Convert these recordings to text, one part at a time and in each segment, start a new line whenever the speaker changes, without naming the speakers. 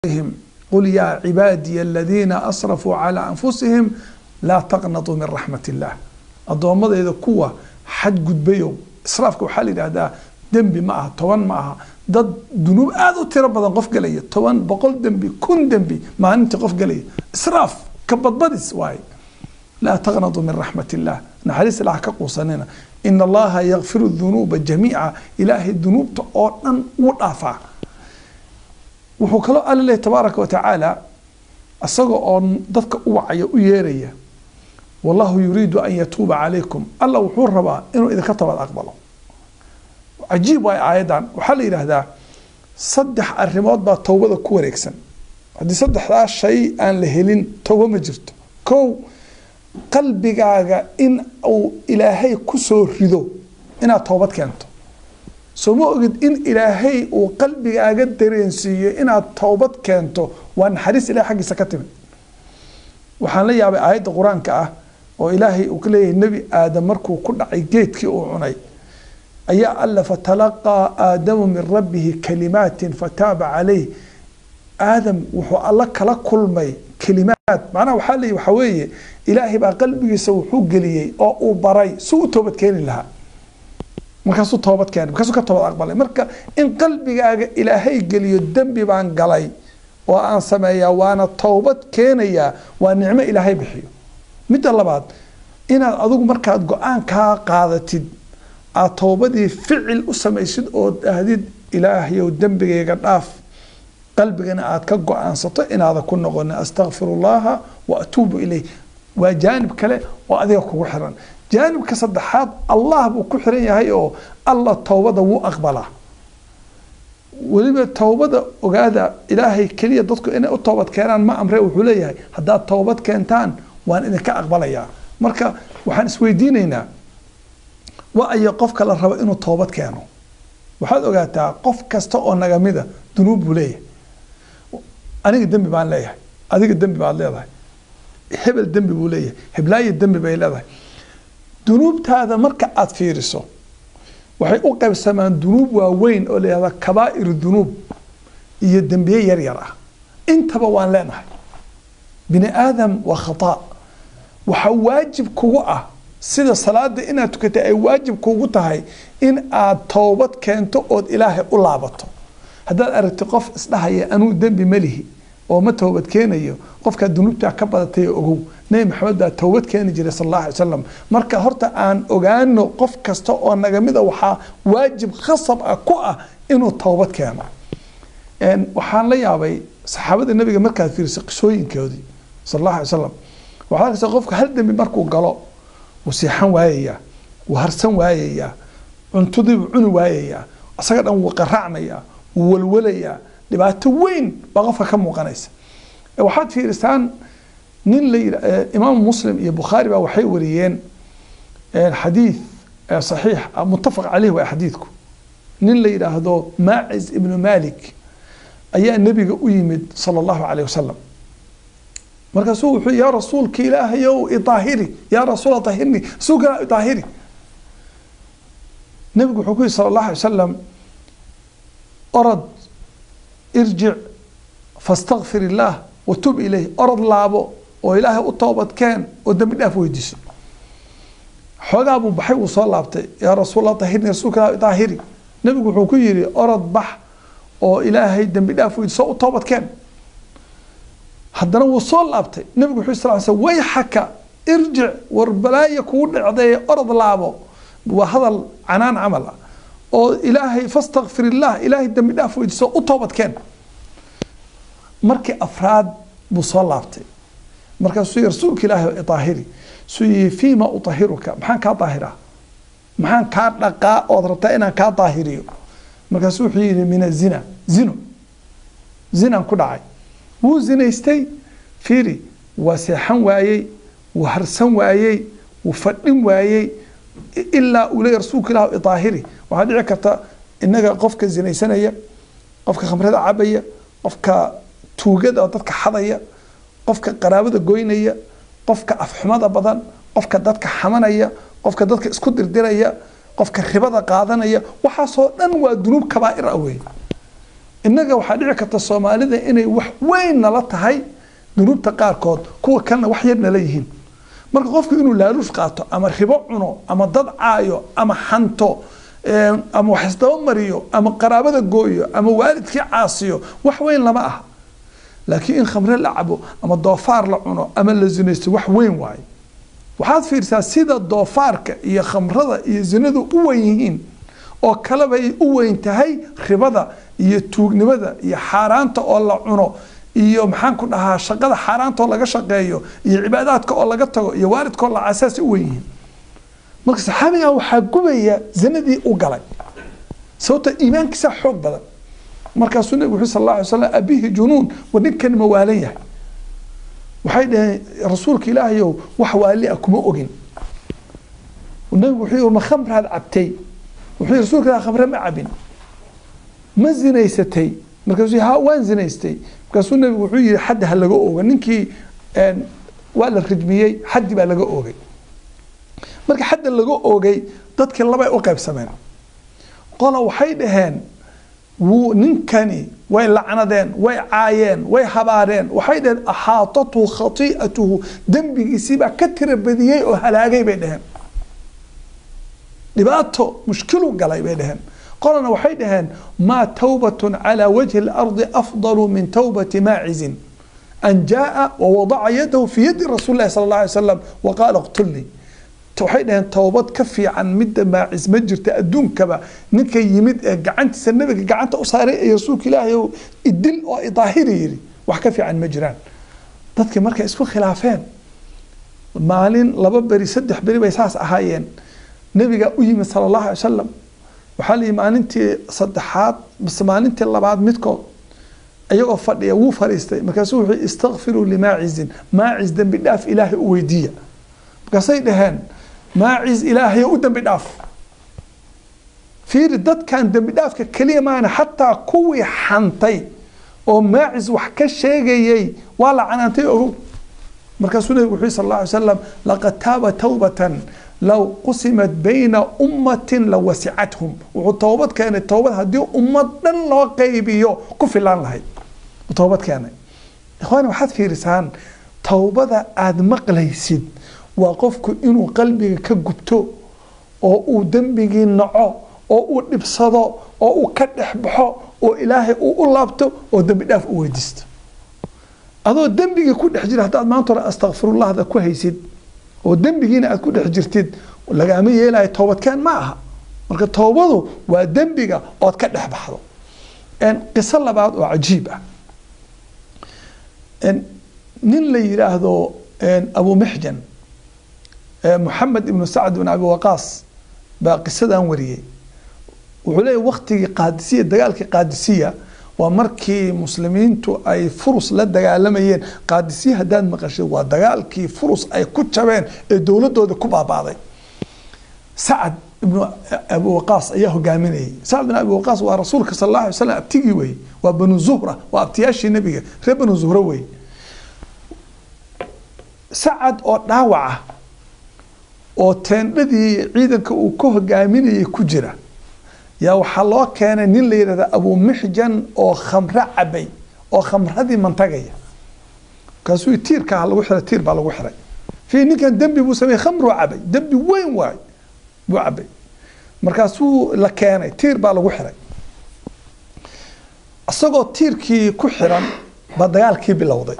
قل يا عبادي الذين أسرفوا على أنفسهم لا تقنطوا من رحمة الله addoomadayda kuwa xadgudbayo israafka waxaa la yidhahdaa dembi ma aha toban ma aha dad dunuub aada u tiro badan qof gelaya toban boqol dembi kun dembi maalintii qof gelaya israaf ka badbadis waaye laa taqnaduu min raxmat illah naxariis ilaah ka quusanina ina allaha yakfiru dunuuba jamiica ilaahay dunuubta oo dhan wuu dhaafaa wuxuu kaloo alla leeyahy tabaaraka wa tacaala isaga oo dadka u wacaya u yeeraya wallahu yuriidu an yatuuba calaykum alla wuxuu rabaa inuu idinka toobad aqbalo cajiib waay aayadan waxaa la yidhaahdaa saddex arrimood baa towbada ku wareegsan haddii saddexdaa shay aan la helin towbo ma jirto kow qalbigaaga in uu ilaahay ku soo rido inaad toobad keento soo ma ogid in ilaahay uu qalbigaaga dareensiiyo inaad toobad keento waa naxariis ilahay xaggiisa ka timid waxaan la yaabay aayadda qur-aanka ah oo ilaahay uu ka leeyahay nebi aadam markuu ku dhacay geedkii uu cunay ayaa alla fatalaqaa aadamu min rabbihi kalimaatin fataaba calayh aadam wuxuu alla kala kulmay kelimaad macnaha waxaa leeyahy waxaa weeye ilaahay baa qalbigiisa wuxuu geliyey oo uu baray si u toobad keeni lahaa markaasuu toobad keenay markaasuu ka toobad aqbalay marka in qalbigaaga ilaahay geliyo dembi baan galay oo aan sameeyaa waana towbad keenayaa waa nicmo ilaahay bixiyo midda labaad inaad adigu markaad go-aankaa qaadatid aad towbadii ficil u samaysid oo dhahdid ilaahayow dembigayga dhaaf qalbigana aad ka go-aansato inaada ku noqonin astakfiru llaha wa atuubu ilayh waa jaanib kale oo adiga kugu xiran jaanibka saddexaad allah buu ku xiran yahay oo alla towbada wuu aqbalaa weliba towbada ogaada ilaahay keliya dadku inay u toobad keenaan ma amre wuxuu leeyahay haddaad toobad keentaan waan idinka aqbalayaa marka waxaan isweydiinaynaa wa ayo qofka la rabo inuu toobad keeno waxaad ogaataa qof kasta oo nagamida dunuub buu leeyahay aniga dembi baan leeyahay adiga dembi baad leedahay hebel dembi buu leeyahay heblaayo dembi bay leedahay dunuubtaada marka aada fiiriso waxay u qaybsamaan dunuub waaweyn oo layihahda kabaa'iru dunuub iyo dembiye yar yar ah intaba waan leenahay bini aadam waa khata waxaa waajib kugu ah sida salaada inaad tukatay ay waajib kugu tahay in aad toobad keento ood ilaahay u laabato haddaad aragti qof isdhahaya anuu dembi malihi oo ma toobad keenayo qofkaa dunuubtaa ka badatay ogow nebi maxamed baa toobad keeni jiray sal alla alay slam marka horta aan ogaano qof kasta oo nagamida waxaa waajib khasab ah ku ah inuu toobad keeno waxaan la yaabay saxaabada nabiga markaad fiiriso qisooyinkoodii sal alla alay slam waxaad arkaysa qofka hal dembi markuu galo wuu seexan waayayaa wuu harsan waayayaa cuntadiibuu cuni waayayaa isaga dhan wuu qaraacmayaa wuu walwalayaa dhibaato weyn baa qofka ka muuqanaysa waxaad fiirisaan nin la imaam muslim iyo bukhaari baa waxay wariyeen xadiid saxiix muttafaq caleyh waa xadiidku nin la yidhaahdo maacis ibnu malik ayaa nebiga u yimid sala allahu caleyh wasalam markaasuu wuxuu yaa rasuulka ilaahayow idaahiri yaa rasuul daahirni rasuulka idaahiri nebigu wuxuu ku yihi sala allahu alay wasalam orod irjic fastakfir illaah watub ilayh orod laabo oo ilaahay u toobadkeen oo dembi dhaaf weydiiso xoogaa buu baxay wuu soo laabtay yaa rasuulla daahirni rasuulka daahiri nebigu wuxuu ku yihi orod bax oo ilaahay dembi dhaaf weydiiso u toobadkeen haddana wuu soo laabtay nebigu wuxuu sal sl wayxaka irjic war balaaya kugu dhacday orod laabo waa hadal canaan camal ah oo ilaahay fastakfir illah ilaahay dembi dhaaf weydiiso u toobadkeen markii afraad buu soo laabtay markaasuu yii rasuulka ilaahi idaahiri suu yihi fiima udahiruka maxaan kaa daahiraa maxaan kaa dhaqaa ood rabtaa inaan kaa daahiriyo markaasuu wuxuu yihi min azina zino zinaan ku dhacay wuu zinaystay fiiri waa seexan waayey wuu harsan waayey wuu fadhin waayey ilaa uu leeya rasuulka ilah idaahiri waxaa dhici karta inaga qofka zinaysanaya qofka khamrada cabaya qofka tuugada dadka xadaya qofka qaraabada goynaya qofka afxumada badan qofka dadka xamanaya qofka dadka isku dirdiraya qofka ribada qaadanaya waxaasoo dhan waa dunuub kabaa'ir ah wey innaga waxaa dhici karta soomaalida inay wax weyn nala tahay dunuubta qaarkood kuwa kalena wax yar nala yihiin marka qofku inuu laaluush qaato ama ribo cuno ama dad caayo ama xanto ama wax isdaba mariyo ama qaraabada gooyo ama waalidkii caasiyo wax weyn lama aha laakiin in khamre la cabo ama doofaar la cuno ama la zinaysto wax weyn waaye waxaad fiirsaa sida doofaarka iyo khamrada iyo zinadu u weyn yihiin oo kaleba ay u weyn tahay ribada iyo tuugnimada iyo xaaraanta oo la cuno iyo maxaan ku dhahaa shaqada xaaraanta oo laga shaqeeyo iyo cibaadaadka oo laga tago iyo waalidka oo la casaasi u weyn yihiin marka saxaabigan waxaa gubaya zinadii u galay sababta iimaankiisaa xoog badan markaasuu nabigu wuxuu sal alla alay slam abihi junuun war ninkan ma waalan yahay waxay dhaheen rasuulka ilaahayow wax waali ah kuma ogin nabigu wuxuu yihi ma khamraad cabtay wuxuu yihi rasuulka ilaah khamre ma cabin ma zinaysatay markaasuu ha waan zinaystay markaasuu nabigu wuxuu yihi xaddi ha laga ooga ninkii waa la rijmiyey xaddi baa laga oogay marka xadda laga oogay dadkii labay u qaybsameen qola waxay dhaheen wuu ninkani way lacnadeen way caayeen way habaareen waxay dhaheen axaatathu khati'atuhu dembigiisiibaa ka tira badiyey oo halaagay bay dhaheen dhibaato mushkilu galay bay dhaheen qolana waxay dhaheen maa tawbatun calaa wajhi اlardi afdalu min tawbati maacizin an jaaa wawadaca yadahu fi yadi rasuuli lahi sala اllah alay slam waqaala qtulnii waxay dhaheen towbad ka fiican midda maacis ma jirta adduunkaba ninka yimid ee gacantiisa nabiga gacanta u saaray ee rasuulka ilaahay idil oo idaahiri yiri wax ka fiican ma jiraan dadkii markay isku khilaafeen maalin laba beri saddex beri bay saas ahaayeen nabiga u yimid sala allahu alay wasalam waxaa la yihi maalintii saddexaad base maalintii labaad midkood iyagoo fadhiya wuu fadhiistay markaasuu wuxuu istakfiruu limaacizin maacis dembi dhaaf ilaahay u weydiiya markaasay dhaheen maacis ilaahay u dembi dhaaf fiiri dadkan dembi dhaafka keliya maana xataa kuwii xantay oo maacis wax ka sheegayay waa la canaantay ogow markaasuu nabigu wuxuu sal alla alay slam laqad taaba tawbatan low qusimat bayna ummatin la wasicathum wuxuu toobad keenay toobad haddii ummad dhan loo qaybiyo ku filaan lahayd toobad keenay ikhwaani waxaad fiirisaan towbada aada maqlaysid waa qofku inuu qalbiga ka gubto oo uu dembigii naco oo uu dhibsado oo uu ka dhex baxo oo ilaahay uu u laabto oo dembi dhaaf u weydiisto adoo dembigii ku dhex jira haddaad maanta hore astakfirullahda ku haysid oo dembigiina aad ku dhex jirtid lagaama yeelayo toobadkeen ma aha marka toobadu waa dembiga ood ka dhex baxdo qiso labaad oo cajiib ah nin la yidhaahdo abu mixjan moxamed ibnu sacd bin abi waqaas baa qisadan wariyey wuxuu leeyahy waktigii qaadisiya dagaalkii qaadisiya waa markii muslimiintu ay furus la dagaalamayeen qaadisiya haddaad maqashid waa dagaalkii furus ay ku jabeen ee dowladooda ku baabaaday sacad ibnu abi waqaas ayaa hogaaminayay sacad bin abi waqaas waa rasuulka sal alla alay slam abtigii wey waa banu zuhra waa abtiyaashii nabiga reer banu zuhra wey sacad oo dhaawaca oo teendhadii ciidanka uu ka hogaaminayay ku jira yaa waxaa loo keenay nin la yidhahda abu mixjan oo khamro cabay oo khamradii mantagaya markaasuu tiirkaa lagu xiray tiir baa lagu xiray fi ninkan dembi buu sameeyey khamruu cabay dembi weyn waay buu cabay markaasuu la keenay tiir baa lagu xiray isagoo tiirkii ku xiran baa dagaalkii bilowday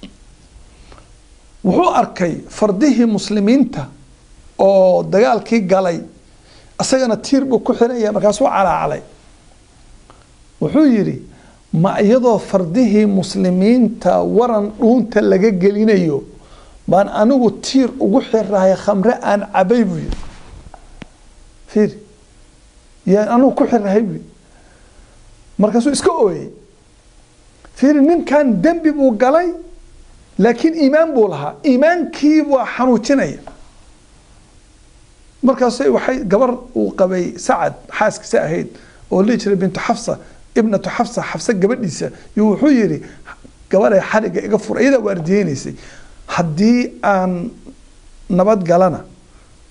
wuxuu arkay fardihii muslimiinta oo dagaalkii galay isagana tiir buu ku xiranya markaasuu calaacalay wuxuu yidhi ma iyadoo fardihii muslimiinta waran dhuunta laga gelinayo baan anigu tiir ugu xirahay khamre aan cabay buu yidhi fiir yaan anigu ku xirahay buu yidhi markaasuu iska ooyey fiiri ninkan dembi buu galay laakiin iimaan buu lahaa iimaankii waa xanuujinaya markaas waxay gabar uu qabay sacad xaaskiisa ahayd oo lii jiray bintu xafsa ibnatu xafsa xafsa gabadhiisa iyo wuxuu yidhi gabaday xariga iga fura iyadaa waardiyeynaysay haddii aan nabad galana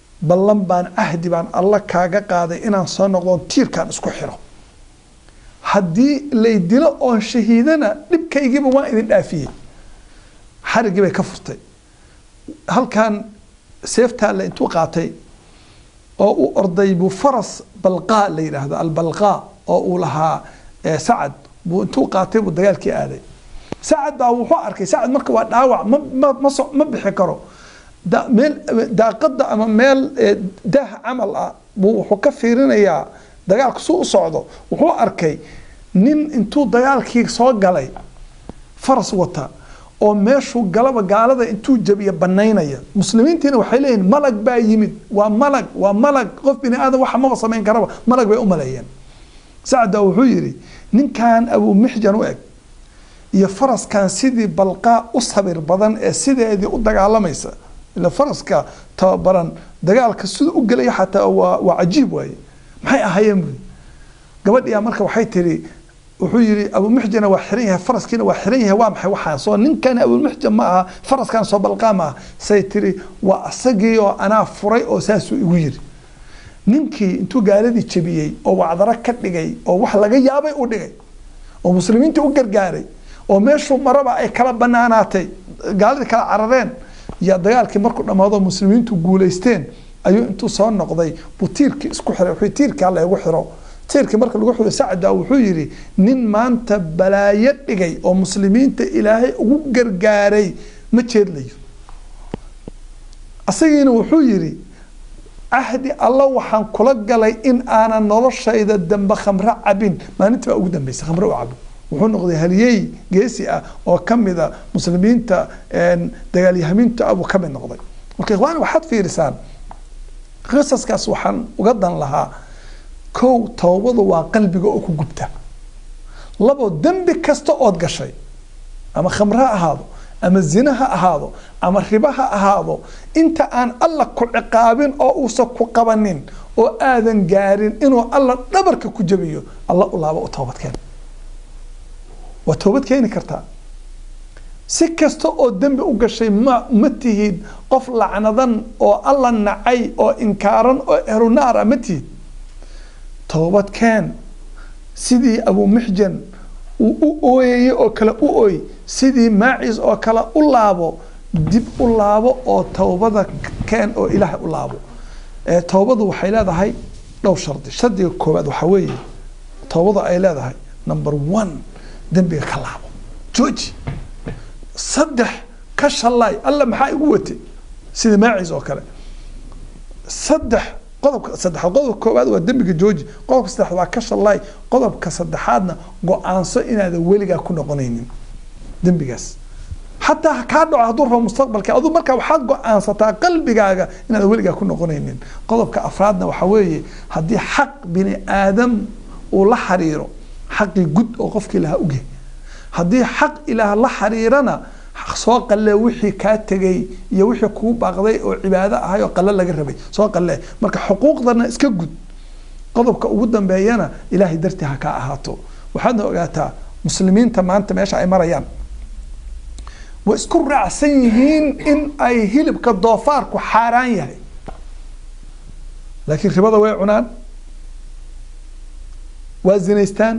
ballan baan cahdi baan alla kaaga qaaday inaan soo noqdoon tiirkaan isku xiro haddii lay dilo oon shahiidana dhibkaygiiba waan idin dhaafiyey xarigii bay ka furtay halkan seeftaale intuu qaatay oo uu orday buu faras balqaa la yidhaahdo albalqaa oo uu lahaa sacad buu intuu qaatay buu dagaalkii aaday sacad baa wuxuu arkay sacad marka waa dhaawac ma ma ma so ma bixi karo da meel daaqada ama meel daah camal ah buu wuxuu ka fiirinayaa dagaalku suu u socdo wuxuu arkay nin intuu dagaalkii soo galay faras wata oo meeshuu galaba gaalada intuu jabiya banaynaya muslimiintiina waxay leeyihin malag baa yimid waa malag waa malag qof bini aadam waxa maba samayn karaba malag bay u maleeyeen sacda wuxuu yidhi ninkan abuu mixjan u eg iyo faraskan sidii balqaa u sabir badan ee sideedii u dagaalamaysa ila faraska tababaran dagaalka sida u gelaya xataa waa waa cajiib waaye maxay ahaayeen buyi gabadhiyaa marka waxay tiri wuxuu yihi abumuxjana waa xiran yahay faraskiina waa xiran yahay waa maxay waxaa soo ninkani abumuxjan ma aha faraskan soo balqaa ma aha say tiri waa asagii oo anaa furay oo saasuu igu yiri ninkii intuu gaaladii jebiyey oo wacdaro ka dhigay oo wax laga yaabay u dhigay oo muslimiinta u gargaaray oo meeshuu maraba ay kala banaanaatay gaaladii kala carareen yaa dagaalkii markuu dhammaado muslimiintu guulaysteen ayuu intuu soo noqday buu tiirkii isku xiray wuxuu tiirkaa lagu xiro tiirkii marka lagu xiro sacda wuxuu yidhi nin maanta balaayo dhigay oo muslimiinta ilaahay ugu gargaaray ma jeedlayo asagiina wuxuu yidhi cahdi alla waxaan kula galay in aanan noloshayda dambe khamro cabin maalintii baa ugu dambeysay khamro u cabo wuxuu noqday haliyey geesi ah oo kamida muslimiinta dagaalyahamiinta abuu kamid noqday marka ikhwaan waxaad fiirisaan qisaskaas waxaan uga dan lahaa kow towbadu waa qalbiga oo ku gubta labo dembi kasta ood gashay ama khamre ha ahaado ama zina ha ahaado ama ribo ha ahaado inta aan alla ku ciqaabin oo uusan ku qabanin oo aadan gaarin inuu alla dhabarka ku jabiyo alla u laabo u toobadkeen waa toobad keeni kartaa si kasta oo dembi u gashay ma ma tihid qof lacnadan oo alla nacay oo inkaaran oo ehlunaara ma tihid toobad keen sidii abumixjan uu u ooyayay oo kale u ooy sidii maacis oo kale u laabo dib u laabo oo towbada keen oo ilaahay u laabo towbadu waxay leedahay dhowr shardi shardiga koowaad waxaa weeye towbadu ay leedahay number one dembiga ka laabo jooji saddex ka shallaay alla maxaa igu watay sida maacis oo kale saddex qodobka saddexaad qodobka koowaad waa dembiga jooji qodobka saddexaad waa ka shallaay qodobka saddexaadna go-aanso inaadan weligaa ku noqonaynin dembigaas xataa kaa dhaco hadduu rabo mustaqbalka aduu markaa waxaad go-aansataa qalbigaaga inaadan weligaa ku noqonaynin qodobka afraadna waxaa weeye haddii xaq bini aadam uu la xariiro xaqii gud oo qofkii lahaa uge haddii xaq ilaah la xariirana soo qalle wixii kaa tegay iyo wixii kuu baaqday oo cibaado ahay oo qalle laga rabay soo qalle marka xuquuqdana iska gud qodobka ugu dambeeyana ilaahay dartii ha kaa ahaato waxaadna ogaataa muslimiinta maanta meesha ay marayaan way isku raacsan yihiin in ay hilibka doofaarku xaaraan yahay laakiin ribada way cunaan waa zinaystaan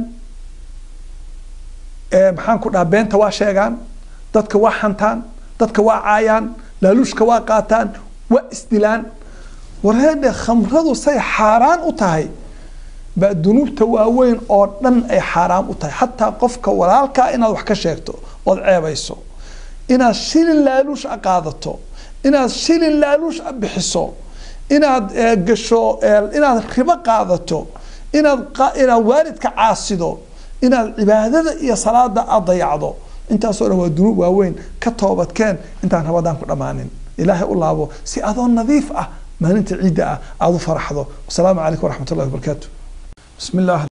maxaan ku dhaha beenta waa sheegaan dadka waa xantaan dadka waa caayaan laaluushka waa qaataan waa isdilaan wareedhe khamradu say xaaraan u tahay baa dunuubta waaweyn oo dhan ay xaaraan u tahay xataa qofka walaalkaa inaad wax ka sheegto ood ceebayso inaad shilin laaluush a qaadato inaad shilin laaluush a bixiso inaad gasho inaad ribo qaadato inaad inaad waalidka caasido inaad cibaadada iyo salaada aad dayacdo intaasoo dhan waa dunuub waaweyn ka toobadkeen intaan rabadaan ku dhammaanin ilaahay u laabo si adoo nadiif ah maalinta ciidda ah aada u faraxdo wasalaamu calaykum waraxmat ullahi wabarakaatu bismi illah